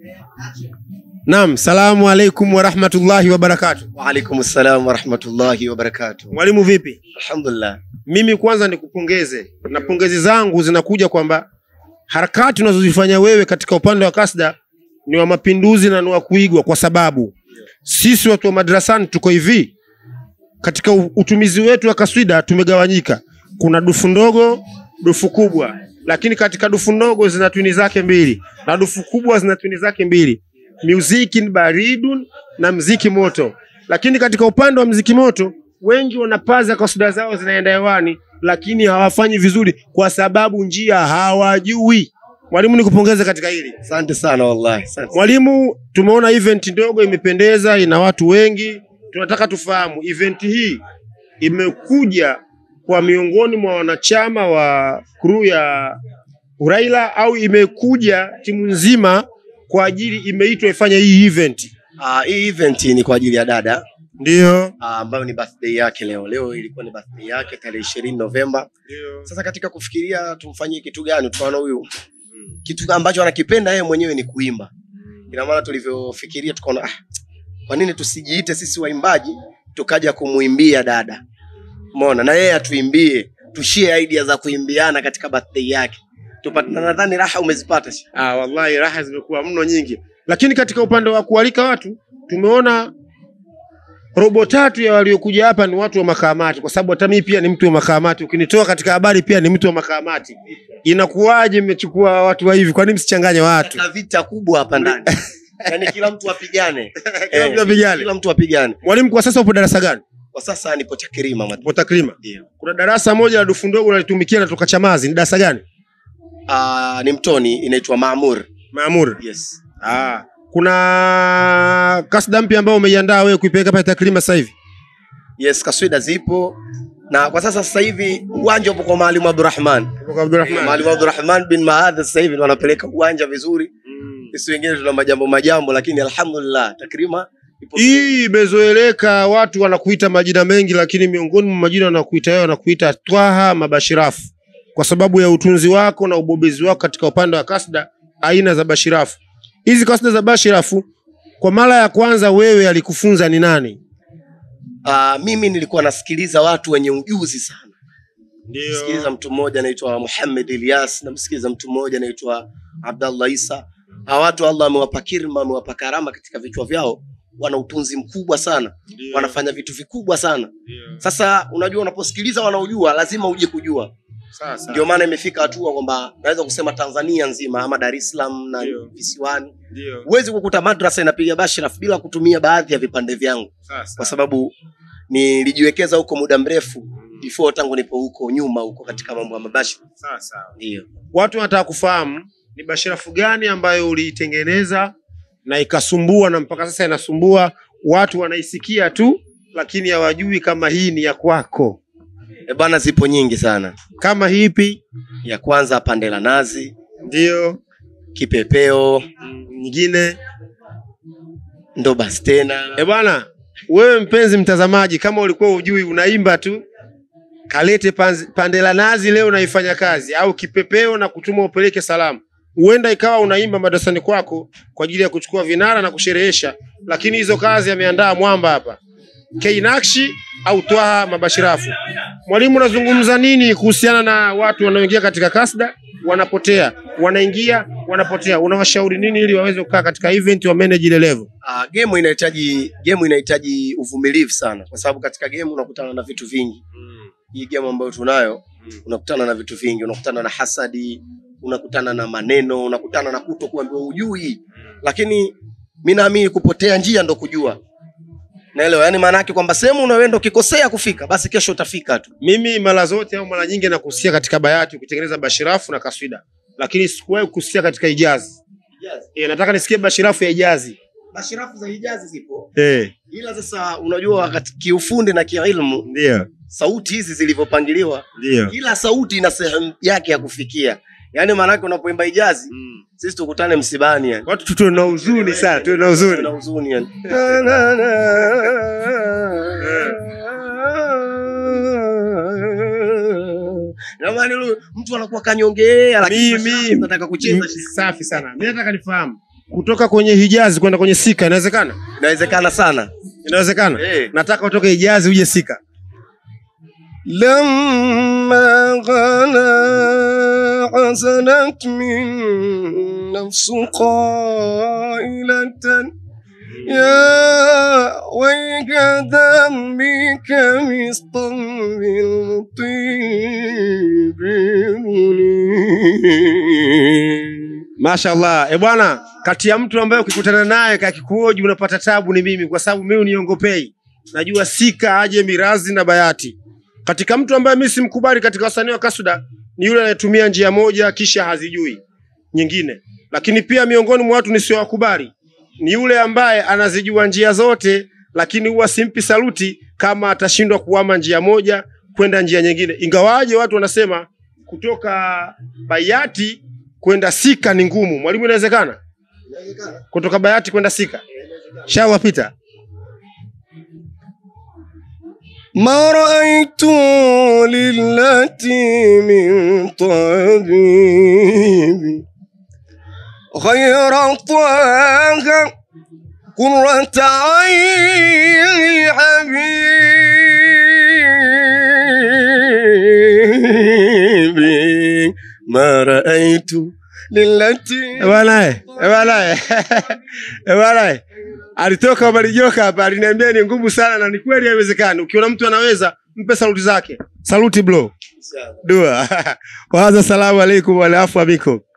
Naam, salamu alaikum warahmatullahi wabarakatuh. Waalaikum salam warahmatullahi wabarakatuh. Mwalimu vipi? Alhamdulillah. Mimi kwanza nikupongeze, na pongezi zangu zinakuja kwamba harakati unazozifanya wewe katika upande wa kasda ni wa mapinduzi na ni wa kuigwa, kwa sababu sisi watu wa madrasani tuko hivi, katika u- utumizi wetu wa kaswida tumegawanyika. Kuna dufu ndogo, dufu kubwa, lakini katika dufu ndogo zina twini zake mbili na dufu kubwa zina twini zake mbili, muziki baridun na mziki moto. Lakini katika upande wa mziki moto wengi wanapaza kaswida zao zinaenda hewani, lakini hawafanyi vizuri kwa sababu njia hawajui. Mwalimu, nikupongeze katika hili. Asante sana wallahi. Asante. Mwalimu, tumeona event ndogo imependeza, ina watu wengi. Tunataka tufahamu event hii imekuja kwa miongoni mwa wanachama wa crew ya Uraila au imekuja timu nzima kwa ajili imeitwa ifanye hii event? Ah, hii event ni kwa ajili ya dada Ndio. ah, ambayo ni birthday yake leo. Leo ilikuwa ni birthday yake tarehe ishirini Novemba. Sasa katika kufikiria tumfanyie kitu gani, tukaona huyu kitu ambacho anakipenda yeye mwenyewe ni kuimba. Ina maana tulivyofikiria tukaona ah, kwa nini tusijiite sisi waimbaji tukaja kumuimbia dada, umeona, na yeye atuimbie, tushie idea za kuimbiana katika birthday yake tupate. Na nadhani raha umezipata shi. Ah, wallahi raha zimekuwa mno nyingi, lakini katika upande wa kualika watu tumeona robo tatu ya waliokuja hapa ni watu wa makaamati, kwa sababu hata mimi pia ni mtu wa makaamati. Ukinitoa katika habari pia ni mtu wa makaamati. Inakuwaje mmechukua watu wa hivi? Kwa nini msichanganye watu? Kuna vita kubwa hapa ndani, yaani kila mtu apigane, Kila mtu apigane. kila mtu apigane. Mwalimu, kwa sasa upo darasa gani? Kwa sasa nipo Takrima mad- Upo takrima. ndio. Kuna darasa moja la dufu ndogo nalitumikia natoka Chamazi, ni darasa gani? Ah, ni mtoni inaitwa Maamur. Maamur. Yes. Ah, kuna kasda mpya ambayo umeiandaa wewe kuipeleka pale takrima sasa hivi? Yes, kaswida zipo na kwa sasa sasa hivi uwanja upo kwa Mwalimu Abdurrahman. Kwa Abdulrahman. Mwalimu Abdurrahman bin Maadha sasa hivi ndo wanapeleka uwanja vizuri. Sisi wengine tuna majambo majambo, lakini alhamdulillah Takrima ipo Hii imezoeleka, watu wanakuita majina mengi, lakini miongoni mwa majina wanakuita wewe wanakuita Twaha Mabashirafu kwa sababu ya utunzi wako na ubobezi wako katika upande wa kasda aina za bashirafu. Hizi kasda za bashirafu, kwa mara ya kwanza wewe alikufunza ni nani? Ah, mimi nilikuwa nasikiliza watu wenye ujuzi sana. Ndio. Nasikiliza mtu mmoja anaitwa Muhammad Ilyas, namsikiliza mtu mmoja anaitwa Abdallah Isa. Hawa watu Allah amewapa kirma, amewapa karama katika vichwa vyao, wana utunzi mkubwa sana, wanafanya vitu vikubwa sana. Sasa unajua, unaposikiliza wanaojua, lazima uje kujua. Sasa. Ndio maana imefika hatua kwamba naweza kusema Tanzania nzima ama Dar es Salaam na Ndio. visiwani, Ndio. huwezi kukuta madrasa inapiga bashraf bila kutumia baadhi ya vipande vyangu, Sasa. kwa sababu nilijiwekeza huko muda mrefu before, tangu nipo huko nyuma huko katika mambo ya mabashraf. Sasa. Ndio. Watu wanataka kufahamu ni bashirafu gani ambayo uliitengeneza na ikasumbua na mpaka sasa inasumbua watu, wanaisikia tu lakini hawajui kama hii ni ya kwako. E bana, zipo nyingi sana. Kama hipi? Ya kwanza pande la nazi, Ndio. kipepeo, Nyingine ndo basi tena. e bwana, wewe mpenzi mtazamaji, kama ulikuwa ujui, unaimba tu kalete panzi- pande la nazi leo naifanya kazi, au kipepeo na kutuma upeleke salamu. Huenda ikawa unaimba madarasani kwako kwa ajili ya kuchukua vinara na kusherehesha, lakini hizo kazi ameandaa mwamba hapa Keinakshi au Twaha Mabashirafu. Mwalimu, unazungumza nini kuhusiana na watu wanaoingia katika kasda wanapotea, wanaingia wanapotea? Unawashauri nini ili waweze kukaa katika event wa manage ile level? Uh, game inahitaji game inahitaji uvumilivu sana, kwa sababu katika game unakutana na vitu vingi. Hii game ambayo tunayo unakutana na vitu vingi, unakutana na hasadi, unakutana na maneno, unakutana na kuto kuambiwa ujui, lakini mi naamini kupotea njia ndo kujua. Naelewa, yani maana yake kwamba sehemu unaenda ukikosea kufika, basi kesho utafika tu. Mimi mara zote au mara nyingi nakusikia katika bayati ukitengeneza bashirafu na kaswida, lakini sikuwahi kusikia katika ijazi. E, nataka nisikie bashirafu ya ijazi. Bashirafu za hijazi zipo, Eh, ila sasa unajua wakati kiufundi na kiilmu, ndio sauti hizi zilivyopangiliwa, ndio. kila sauti ina sehemu yake ya kufikia. Yani maana yake unapoimba hijazi, sisi tukutane msibani yani. Watu tuwe na huzuni sana, tuwe na huzuni. na huzuni yani. Jamani, lu- mtu anakuwa kanyongea, lakini Mimi- bashirafu nataka kucheza. Safi sana. Mimi nataka nifahamu kutoka kwenye hijazi kwenda kwenye sika inawezekana inawezekana sana inawezekana Eh. nataka utoke hijazi uje sika لما غلا حسنت من نفس قائلة يا ويك ذنبي كمسطر بالطيب منير mashallah e bwana kati ya mtu ambaye ukikutana naye kakikuoji unapata tabu ni mimi kwa sababu mimi uniongopei najua sika aje mirazi na bayati katika mtu ambaye mimi simkubali katika wasanii wa kasuda ni yule anayetumia njia moja kisha hazijui nyingine lakini pia miongoni mwa watu nisiowakubali ni yule ambaye anazijua njia zote lakini huwa simpi saluti kama atashindwa kuama njia moja kwenda njia nyingine ingawaje watu wanasema kutoka bayati kwenda sika ni ngumu mwalimu inawezekana kutoka bayati kwenda sika shawa pita ما رأيت للتي من طبيب غير طه قرة عين حبيبي ما رأيت للتي Eh bwana eh, eh bwana eh. Eh bwana eh. alitoka Omarijoka hapa aliniambia ni ngumu sana na ni kweli haiwezekani ukiona mtu anaweza mpe saluti zake saluti bro dua waza salamu alaikum walafu amikum